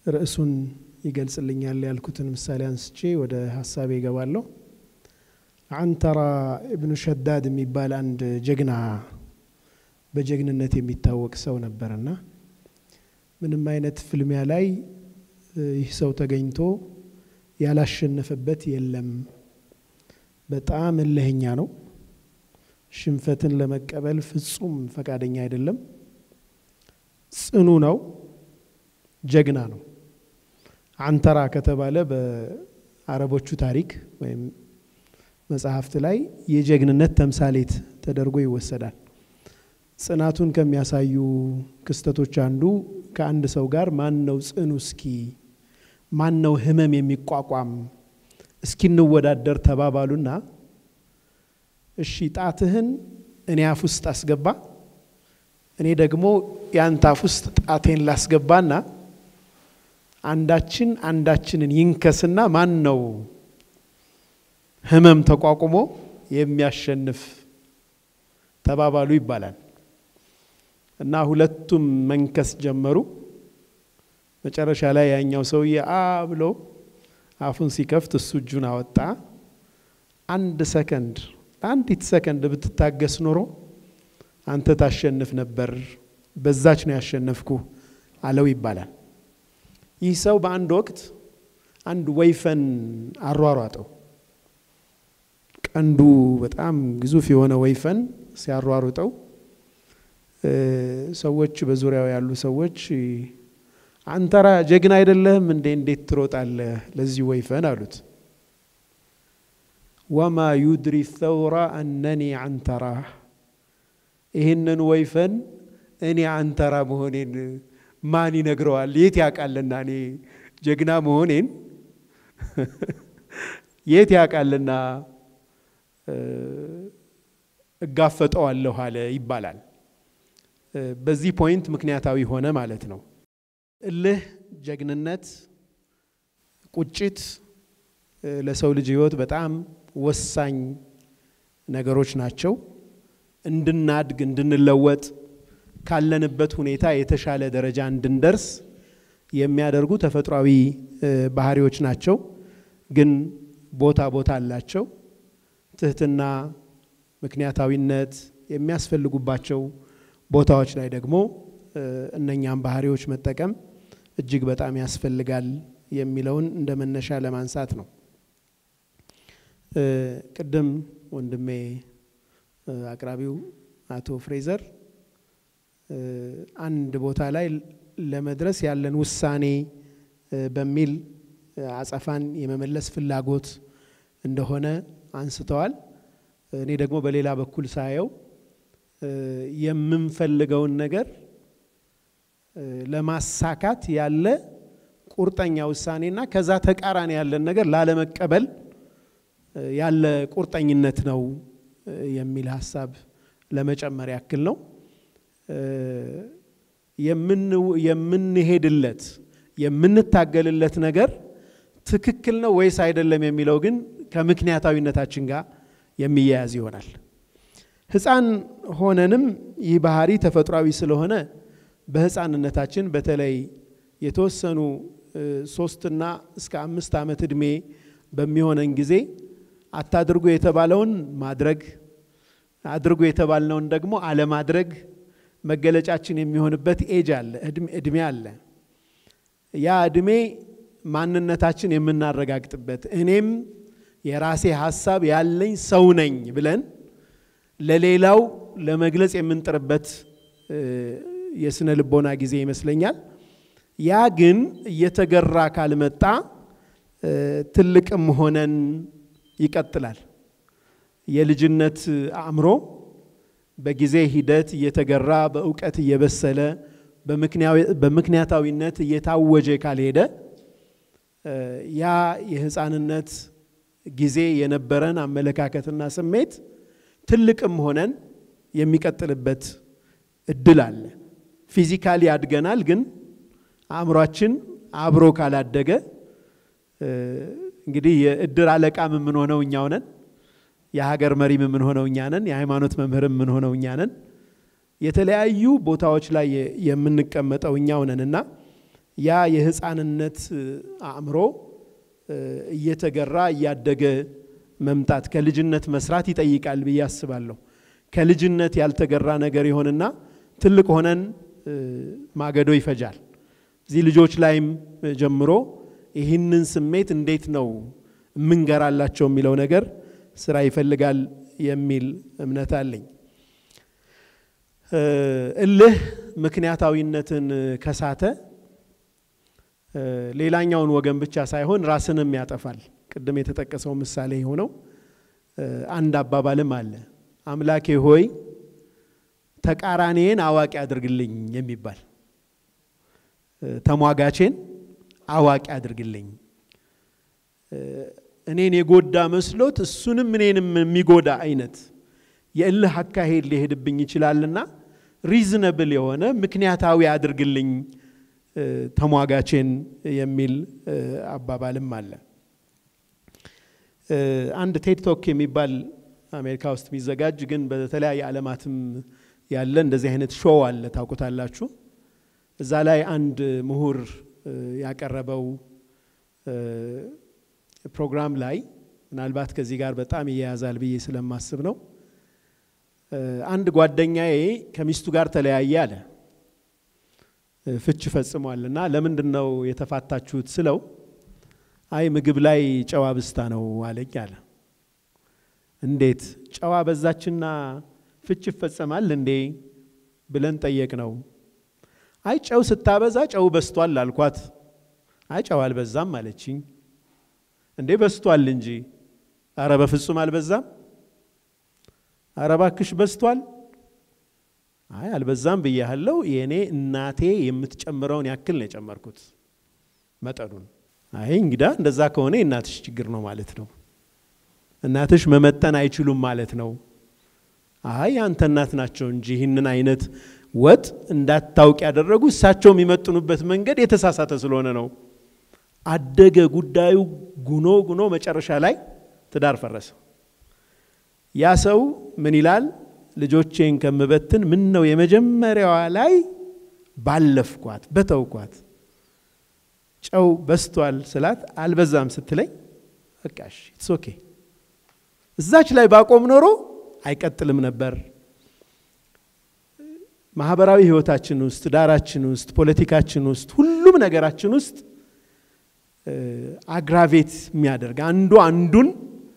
ርዕሱን ይገልጽልኛል ያልኩትን ምሳሌ አንስቼ ወደ ሀሳቤ ይገባለሁ። አንተራ ኢብኑ ሸዳድ የሚባል አንድ ጀግና በጀግንነት የሚታወቅ ሰው ነበርና ምንም አይነት ፍልሚያ ላይ ይህ ሰው ተገኝቶ ያላሸነፈበት የለም። በጣም እልህኛ ነው። ሽንፈትን ለመቀበል ፍጹም ፈቃደኛ አይደለም። ጽኑ ነው። ጀግና ነው። አንተራ ከተባለ በአረቦቹ ታሪክ ወይም መጽሐፍት ላይ የጀግንነት ተምሳሌት ተደርጎ ይወሰዳል። ጽናቱን ከሚያሳዩ ክስተቶች አንዱ ከአንድ ሰው ጋር ማን ነው ጽኑ እስኪ ማን ነው ህመም የሚቋቋም እስኪንወዳደር ተባባሉና እሺ ጣትህን እኔ አፍ ውስጥ አስገባ፣ እኔ ደግሞ ያንተ አፍ ውስጥ ጣቴን ላስገባና አንዳችን አንዳችንን ይንከስና ማን ነው ህመም ተቋቁሞ የሚያሸንፍ ተባባሉ ይባላል። እና ሁለቱም መንከስ ጀመሩ። መጨረሻ ላይ ያኛው ሰውዬ አ ብሎ አፉን ሲከፍት እሱ እጁን አወጣ። አንድ ሰከንድ አንዲት ሰከንድ ብትታገስ ኖሮ አንተ ታሸንፍ ነበር፣ በዛች ነው ያሸነፍኩ አለው ይባላል። ይህ ሰው በአንድ ወቅት አንድ ወይፈን አሯሯጠው። ቀንዱ በጣም ግዙፍ የሆነ ወይፈን ሲያሯሩጠው ሰዎች በዙሪያው ያሉ ሰዎች አንተራ ጀግና አይደለህም እንዴ? እንዴት ትሮጣለህ ለዚህ ወይፈን አሉት። ወማ ዩድሪ ተውራ አነኒ አንተራ፣ ይህንን ወይፈን እኔ አንተራ መሆኔን ማን ይነግረዋል? የት ያውቃልና እኔ ጀግና መሆኔን የት ያውቃልና እጋፈጠዋለሁ አለ ይባላል። በዚህ ፖይንት ምክንያታዊ ሆነ ማለት ነው። እልህ፣ ጀግንነት፣ ቁጭት ለሰው ልጅ ሕይወት በጣም ወሳኝ ነገሮች ናቸው። እንድናድግ፣ እንድንለወጥ፣ ካለንበት ሁኔታ የተሻለ ደረጃ እንድንደርስ የሚያደርጉ ተፈጥሯዊ ባህሪዎች ናቸው። ግን ቦታ ቦታ አላቸው። ትህትና፣ ምክንያታዊነት የሚያስፈልጉባቸው ቦታዎች ላይ ደግሞ እነኛም ባህሪዎች መጠቀም እጅግ በጣም ያስፈልጋል የሚለውን እንደ መነሻ ለማንሳት ነው። ቅድም ወንድሜ አቅራቢው አቶ ፍሬዘር አንድ ቦታ ላይ ለመድረስ ያለን ውሳኔ በሚል አጸፋን የመመለስ ፍላጎት እንደሆነ አንስተዋል። እኔ ደግሞ በሌላ በኩል ሳየው የምንፈልገውን ነገር ለማሳካት ያለ ቁርጠኛ ውሳኔና ከዛ ተቃራኒ ያለን ነገር ላለመቀበል ያለ ቁርጠኝነት ነው የሚል ሀሳብ ለመጨመር ያክል ነው። የምንሄድለት የምንታገልለት ነገር ትክክል ነው ወይስ አይደለም የሚለው ግን ከምክንያታዊነታችን ጋር የሚያያዝ ይሆናል። ሕፃን ሆነንም ይህ ባህሪ ተፈጥሯዊ ስለሆነ በሕፃንነታችን በተለይ የተወሰኑ ሶስትና እስከ አምስት ዓመት ዕድሜ በሚሆነን ጊዜ አታድርጉ የተባለውን ማድረግ አድርጉ የተባልነውን ደግሞ አለማድረግ መገለጫችን የሚሆንበት ኤጅ አለ፣ እድሜ አለ። ያ እድሜ ማንነታችን የምናረጋግጥበት እኔም የራሴ ሀሳብ ያለኝ ሰው ነኝ ብለን ለሌላው ለመግለጽ የምንጥርበት የስነ ልቦና ጊዜ ይመስለኛል። ያ ግን እየተገራ ካልመጣ ትልቅም ሆነን ይቀጥላል። የልጅነት አእምሮ በጊዜ ሂደት እየተገራ በእውቀት እየበሰለ በምክንያታዊነት እየታወጀ ካልሄደ ያ የሕፃንነት ጊዜ የነበረን አመለካከትና ስሜት ትልቅም ሆነን የሚቀጥልበት እድል አለ። ፊዚካሊ ያድገናል፣ ግን አእምሯችን አብሮ ካላደገ እንግዲህ የእድር አለቃም የምንሆነው እኛው ነን። የሀገር መሪም የምንሆነው እኛ ነን። የሃይማኖት መምህርም የምንሆነው እኛ ነን። የተለያዩ ቦታዎች ላይ የምንቀመጠው እኛው ነን እና ያ የህፃንነት አእምሮ እየተገራ እያደገ መምጣት ከልጅነት መስራት ይጠይቃል ብዬ አስባለሁ። ከልጅነት ያልተገራ ነገር ይሆንና ትልቅ ሆነን ማገዶ ይፈጃል። እዚህ ልጆች ላይም ጀምሮ ይህንን ስሜት እንዴት ነው የምንገራላቸው የሚለው ነገር ስራ ይፈልጋል የሚል እምነት አለኝ። እልህ ምክንያታዊነትን ከሳተ ሌላኛውን ወገን ብቻ ሳይሆን ራስንም ያጠፋል። ቅድም የተጠቀሰው ምሳሌ የሆነው አንድ አባባልም አለ፣ አምላኬ ሆይ ተቃራኔን አዋቂ አድርግልኝ የሚባል ተሟጋቼን አዋቂ አድርግልኝ። እኔን የጎዳ መስሎት እሱንም እኔንም የሚጎዳ አይነት የእልህ አካሄድ ሊሄድብኝ ይችላልና ሪዝነብል የሆነ ምክንያታዊ አድርግልኝ ተሟጋቼን የሚል አባባልም አለ። አንድ ቴድ ቶክ የሚባል አሜሪካ ውስጥ የሚዘጋጅ ግን በተለያየ ዓለማትም ያለ እንደዚህ አይነት ሾው አለ፣ ታውቁታላችሁ። እዛ ላይ አንድ ምሁር ያቀረበው ፕሮግራም ላይ ምናልባት ከዚህ ጋር በጣም ይያያዛል ብዬ ስለማስብ ነው። አንድ ጓደኛዬ ከሚስቱ ጋር ተለያየ አለ። ፍች ፈጽሟል እና ለምንድን ነው የተፋታችሁት ስለው አይ ምግብ ላይ ጨዋ ብስታ ነው አለኝ አለ። እንዴት ጨዋ በዛችና ፍች ይፈጸማል እንዴ ብለን ጠየቅ ነው። አይ ጨው ስታበዛ ጨው በስቷል አልኳት። አይ ጨው አልበዛም አለችኝ። እንዴ በስቷል እንጂ። አረ በፍጹም አልበዛም። አረ ባክሽ በስቷል። አይ አልበዛም ብያለሁ። የእኔ እናቴ የምትጨምረውን ያክል ነው የጨመርኩት መጠኑን። አይ እንግዳ እንደዛ ከሆነ የእናትሽ ችግር ነው ማለት ነው። እናትሽ መመጠን አይችሉም ማለት ነው። አይ አንተ እናት ናቸው እንጂ ይህንን አይነት ወጥ እንዳታውቅ ያደረጉ እሳቸው የሚመጥኑበት መንገድ የተሳሳተ ስለሆነ ነው። አደገ ጉዳዩ ጉኖ ጉኖ መጨረሻ ላይ ትዳር ፈረሰ። ያ ሰው ምን ይላል? ልጆቼን ከምበትን ምን ነው የመጀመሪያዋ ላይ ባለፍኳት በተውኳት። ጨው በስቷል ስላት አልበዛም ስትለኝ በቃሽ ኢትስ ኦኬ። እዛች ላይ ባቆም ኖሮ አይቀጥልም ነበር። ማህበራዊ ህይወታችን ውስጥ፣ ትዳራችን ውስጥ፣ ፖለቲካችን ውስጥ፣ ሁሉም ነገራችን ውስጥ አግራቬት የሚያደርግ አንዱ አንዱን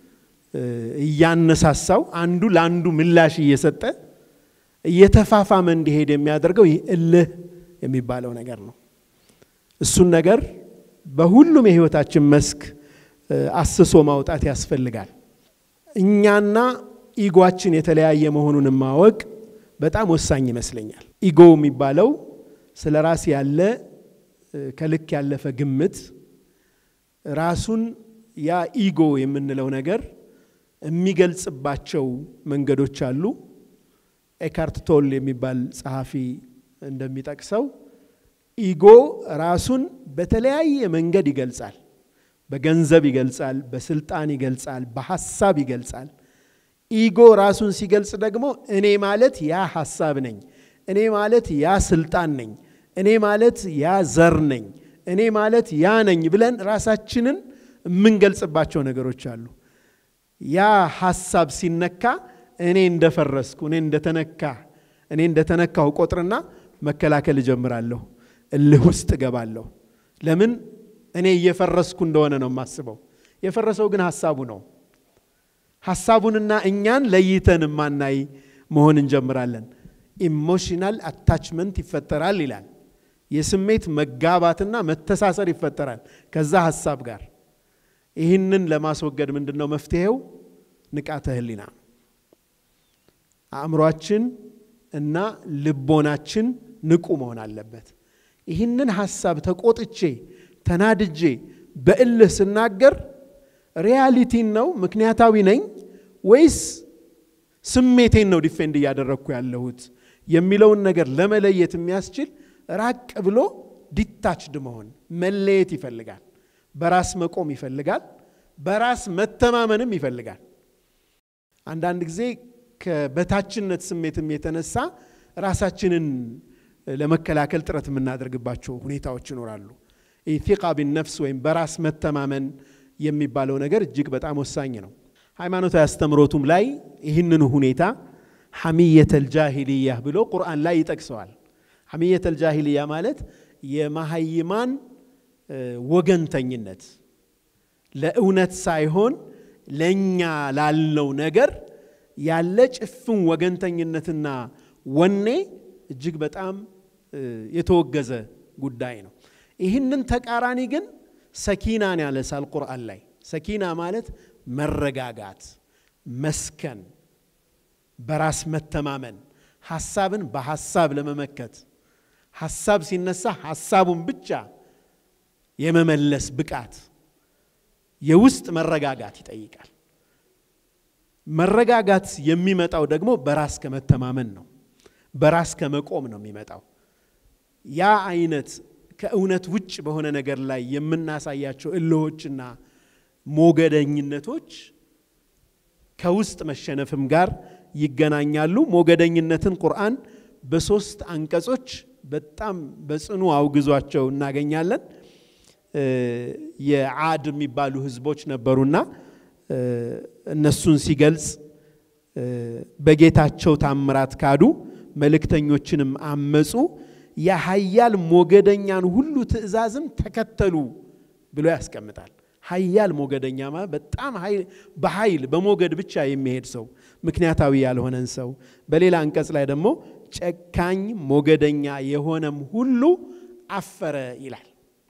እያነሳሳው አንዱ ለአንዱ ምላሽ እየሰጠ እየተፋፋመ እንዲሄድ የሚያደርገው ይህ እልህ የሚባለው ነገር ነው። እሱን ነገር በሁሉም የህይወታችን መስክ አስሶ ማውጣት ያስፈልጋል። እኛና ኢጓችን የተለያየ መሆኑን ማወቅ በጣም ወሳኝ ይመስለኛል። ኢጎ የሚባለው ስለ ራስ ያለ ከልክ ያለፈ ግምት ራሱን ያ ኢጎ የምንለው ነገር የሚገልጽባቸው መንገዶች አሉ። ኤካርት ቶል የሚባል ጸሐፊ እንደሚጠቅሰው ኢጎ ራሱን በተለያየ መንገድ ይገልጻል። በገንዘብ ይገልጻል፣ በስልጣን ይገልጻል፣ በሐሳብ ይገልጻል። ኢጎ ራሱን ሲገልጽ ደግሞ እኔ ማለት ያ ሐሳብ ነኝ፣ እኔ ማለት ያ ስልጣን ነኝ፣ እኔ ማለት ያ ዘር ነኝ፣ እኔ ማለት ያ ነኝ ብለን ራሳችንን የምንገልጽባቸው ነገሮች አሉ። ያ ሐሳብ ሲነካ እኔ እንደፈረስኩ እኔ እንደተነካ እኔ እንደተነካሁ ቆጥርና መከላከል እጀምራለሁ። እልህ ውስጥ እገባለሁ። ለምን እኔ እየፈረስኩ እንደሆነ ነው የማስበው። የፈረሰው ግን ሐሳቡ ነው። ሐሳቡንና እኛን ለይተን ማናይ መሆን እንጀምራለን። ኢሞሽናል አታችመንት ይፈጠራል ይላል። የስሜት መጋባትና መተሳሰር ይፈጠራል ከዛ ሐሳብ ጋር። ይህንን ለማስወገድ ምንድን ነው መፍትሄው? ንቃተ ህሊና አእምሯችን እና ልቦናችን ንቁ መሆን አለበት። ይህንን ሐሳብ ተቆጥቼ ተናድጄ በእልህ ስናገር ሪያሊቲን ነው ምክንያታዊ ነኝ ወይስ ስሜቴን ነው ዲፌንድ እያደረግኩ ያለሁት የሚለውን ነገር ለመለየት የሚያስችል ራቅ ብሎ ዲታችድ መሆን መለየት ይፈልጋል። በራስ መቆም ይፈልጋል። በራስ መተማመንም ይፈልጋል። አንዳንድ ጊዜ ከበታችነት ስሜትም የተነሳ ራሳችንን ለመከላከል ጥረት የምናደርግባቸው ሁኔታዎች ይኖራሉ። ኢቲቃ ቢነፍስ ወይም በራስ መተማመን የሚባለው ነገር እጅግ በጣም ወሳኝ ነው። ሃይማኖታዊ አስተምሮቱም ላይ ይህንኑ ሁኔታ ሐሚየተል ጃሂልያ ብሎ ቁርአን ላይ ይጠቅሰዋል። ሐሚየተል ጃሂልያ ማለት የመሀይማን ወገንተኝነት ለእውነት ሳይሆን ለእኛ ላልነው ነገር ያለ ጭፍን ወገንተኝነትና ወኔ እጅግ በጣም የተወገዘ ጉዳይ ነው። ይህንን ተቃራኒ ግን ሰኪናን ያነሳል ቁርአን ላይ። ሰኪና ማለት መረጋጋት፣ መስከን፣ በራስ መተማመን፣ ሐሳብን በሐሳብ ለመመከት ሐሳብ ሲነሳ ሐሳቡን ብቻ የመመለስ ብቃት የውስጥ መረጋጋት ይጠይቃል። መረጋጋት የሚመጣው ደግሞ በራስ ከመተማመን ነው። በራስ ከመቆም ነው የሚመጣው። ያ አይነት ከእውነት ውጭ በሆነ ነገር ላይ የምናሳያቸው እልሆችና ሞገደኝነቶች ከውስጥ መሸነፍም ጋር ይገናኛሉ። ሞገደኝነትን ቁርአን በሶስት አንቀጾች በጣም በጽኑ አውግዟቸው እናገኛለን። የዓድ የሚባሉ ህዝቦች ነበሩና እነሱን ሲገልጽ በጌታቸው ታምራት ካዱ፣ መልእክተኞችንም አመፁ፣ የሀያል ሞገደኛን ሁሉ ትእዛዝም ተከተሉ ብሎ ያስቀምጣል። ሀያል ሞገደኛ ማለት በጣም በኃይል በሞገድ ብቻ የሚሄድ ሰው፣ ምክንያታዊ ያልሆነን ሰው። በሌላ አንቀጽ ላይ ደግሞ ጨካኝ ሞገደኛ የሆነም ሁሉ አፈረ ይላል።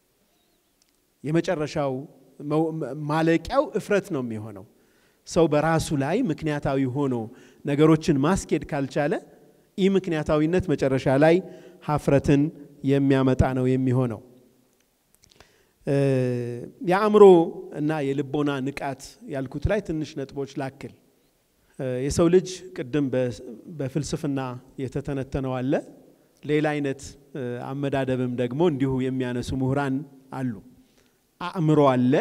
የመጨረሻው ማለቂያው እፍረት ነው የሚሆነው። ሰው በራሱ ላይ ምክንያታዊ ሆኖ ነገሮችን ማስኬድ ካልቻለ ይህ ምክንያታዊነት መጨረሻ ላይ ሀፍረትን የሚያመጣ ነው የሚሆነው። የአእምሮ እና የልቦና ንቃት ያልኩት ላይ ትንሽ ነጥቦች ላክል። የሰው ልጅ ቅድም በፍልስፍና የተተነተነው አለ። ሌላ አይነት አመዳደብም ደግሞ እንዲሁ የሚያነሱ ምሁራን አሉ። አእምሮ አለ፣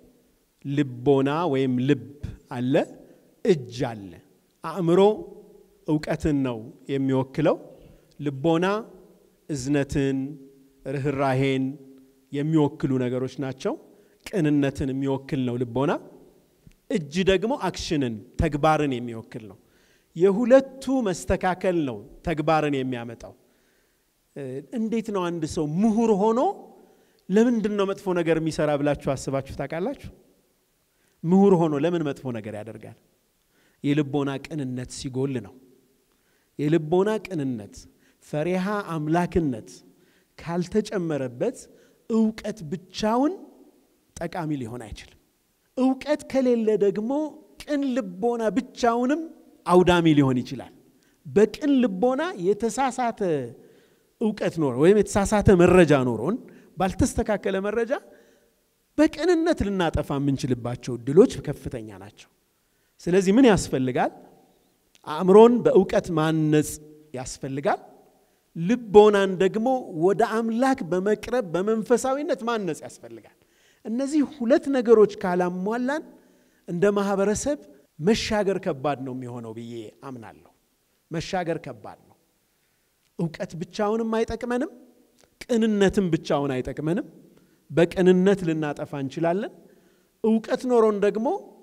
ልቦና ወይም ልብ አለ፣ እጅ አለ። አእምሮ እውቀትን ነው የሚወክለው። ልቦና እዝነትን፣ ርኅራሄን የሚወክሉ ነገሮች ናቸው። ቅንነትን የሚወክል ነው ልቦና። እጅ ደግሞ አክሽንን ተግባርን የሚወክል ነው። የሁለቱ መስተካከል ነው ተግባርን የሚያመጣው። እንዴት ነው አንድ ሰው ምሁር ሆኖ ለምንድን ነው መጥፎ ነገር የሚሰራ ብላችሁ አስባችሁ ታውቃላችሁ? ምሁር ሆኖ ለምን መጥፎ ነገር ያደርጋል? የልቦና ቅንነት ሲጎል ነው። የልቦና ቅንነት፣ ፈሪሃ አምላክነት ካልተጨመረበት እውቀት ብቻውን ጠቃሚ ሊሆን አይችልም። እውቀት ከሌለ ደግሞ ቅን ልቦና ብቻውንም አውዳሚ ሊሆን ይችላል። በቅን ልቦና የተሳሳተ እውቀት ኖሮ ወይም የተሳሳተ መረጃ ኖሮን ባልተስተካከለ መረጃ በቅንነት ልናጠፋ የምንችልባቸው እድሎች ከፍተኛ ናቸው። ስለዚህ ምን ያስፈልጋል? አእምሮን በእውቀት ማነጽ ያስፈልጋል። ልቦናን ደግሞ ወደ አምላክ በመቅረብ በመንፈሳዊነት ማነጽ ያስፈልጋል። እነዚህ ሁለት ነገሮች ካላሟላን እንደ ማህበረሰብ መሻገር ከባድ ነው የሚሆነው ብዬ አምናለሁ። መሻገር ከባድ ነው። እውቀት ብቻውንም አይጠቅመንም። ቅንነትም ብቻውን አይጠቅመንም። በቅንነት ልናጠፋ እንችላለን። እውቀት ኖሮን ደግሞ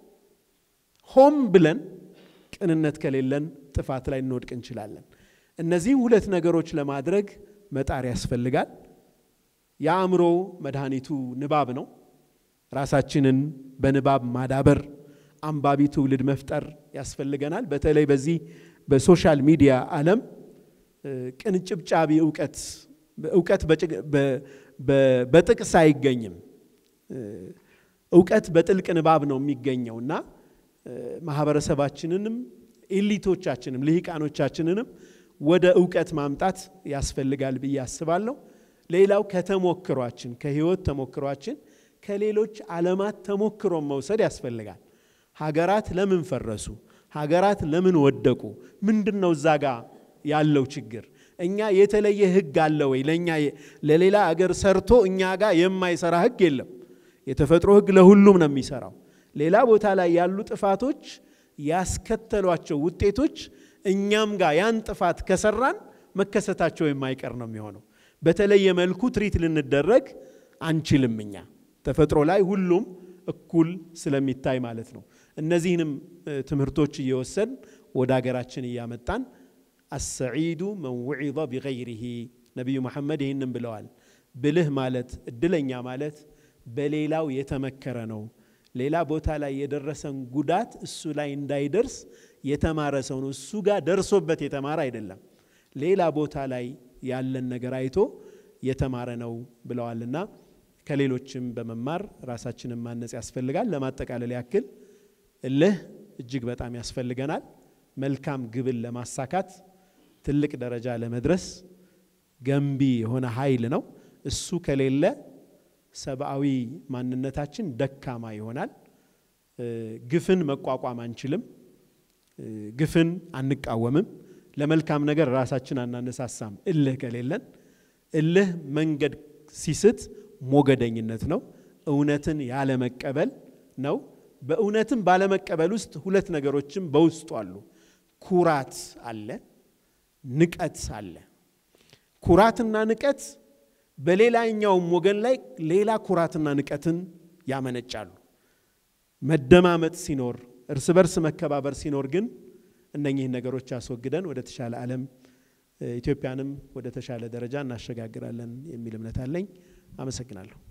ሆም ብለን ቅንነት ከሌለን ጥፋት ላይ እንወድቅ እንችላለን። እነዚህም ሁለት ነገሮች ለማድረግ መጣር ያስፈልጋል። የአእምሮ መድኃኒቱ ንባብ ነው። ራሳችንን በንባብ ማዳበር፣ አንባቢ ትውልድ መፍጠር ያስፈልገናል። በተለይ በዚህ በሶሻል ሚዲያ ዓለም ቅንጭብጫቢ እውቀት እውቀት በጥቅስ አይገኝም። እውቀት በጥልቅ ንባብ ነው የሚገኘው እና ማህበረሰባችንንም ኤሊቶቻችንም ልሂቃኖቻችንንም ወደ እውቀት ማምጣት ያስፈልጋል ብዬ አስባለሁ። ሌላው ከተሞክሯችን ከህይወት ተሞክሯችን ከሌሎች ዓለማት ተሞክሮን መውሰድ ያስፈልጋል። ሀገራት ለምን ፈረሱ? ሀገራት ለምን ወደቁ? ምንድን ነው እዛ ጋ ያለው ችግር? እኛ የተለየ ህግ አለ ወይ? ለእኛ ለሌላ አገር ሰርቶ እኛ ጋር የማይሰራ ህግ የለም። የተፈጥሮ ህግ ለሁሉም ነው የሚሰራው። ሌላ ቦታ ላይ ያሉ ጥፋቶች ያስከተሏቸው ውጤቶች እኛም ጋር ያን ጥፋት ከሰራን መከሰታቸው የማይቀር ነው የሚሆነው። በተለየ መልኩ ትሪት ልንደረግ አንችልም። እኛ ተፈጥሮ ላይ ሁሉም እኩል ስለሚታይ ማለት ነው። እነዚህንም ትምህርቶች እየወሰን ወደ ሀገራችን እያመጣን አሰዒዱ መን ውዒዘ ቢገይሪሂ ነቢዩ መሐመድ ይህንም ብለዋል። ብልህ ማለት እድለኛ ማለት በሌላው የተመከረ ነው። ሌላ ቦታ ላይ የደረሰን ጉዳት እሱ ላይ እንዳይደርስ የተማረ ሰው ነው። እሱ ጋር ደርሶበት የተማረ አይደለም። ሌላ ቦታ ላይ ያለን ነገር አይቶ የተማረ ነው ብለዋልና ከሌሎችም በመማር ራሳችንን ማነጽ ያስፈልጋል። ለማጠቃለል ያክል እልህ እጅግ በጣም ያስፈልገናል። መልካም ግብን ለማሳካት ትልቅ ደረጃ ለመድረስ ገንቢ የሆነ ኃይል ነው። እሱ ከሌለ ሰብአዊ ማንነታችን ደካማ ይሆናል። ግፍን መቋቋም አንችልም። ግፍን አንቃወምም። ለመልካም ነገር ራሳችን አናነሳሳም። እልህ ከሌለን እልህ መንገድ ሲስት ሞገደኝነት ነው። እውነትን ያለመቀበል ነው። በእውነትም ባለመቀበል ውስጥ ሁለት ነገሮችም በውስጡ አሉ። ኩራት አለ፣ ንቀት አለ። ኩራትና ንቀት በሌላኛውም ወገን ላይ ሌላ ኩራትና ንቀትን ያመነጫሉ። መደማመጥ ሲኖር፣ እርስ በርስ መከባበር ሲኖር ግን እነኚህን ነገሮች አስወግደን ወደ ተሻለ ዓለም ኢትዮጵያንም ወደ ተሻለ ደረጃ እናሸጋግራለን የሚል እምነት አለኝ። አመሰግናለሁ።